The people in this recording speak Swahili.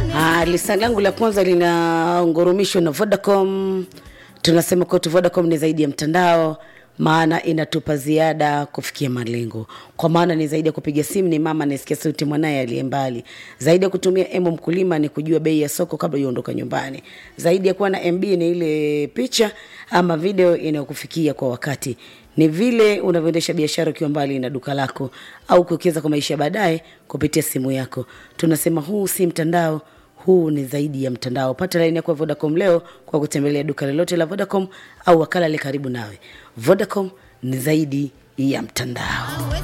Ah, lisani langu la kwanza linangurumishwa na Vodacom. Tunasema kwetu Vodacom ni zaidi ya mtandao, maana inatupa ziada kufikia malengo. Kwa maana ni zaidi ya kupiga simu, ni mama anayesikia sauti mwanaye aliye mbali. Zaidi ya kutumia emo mkulima ni kujua bei ya soko kabla uondoka nyumbani. Zaidi ya kuwa na MB ni ile picha ama video inayokufikia kwa wakati ni vile unavyoendesha biashara ukiwa mbali na duka lako au kuwekeza kwa maisha ya baadaye kupitia simu yako. Tunasema huu si mtandao, huu ni zaidi ya mtandao. Pata laini yako ya Vodacom leo kwa kutembelea duka lolote la Vodacom au wakala le karibu nawe. Vodacom ni zaidi ya mtandao.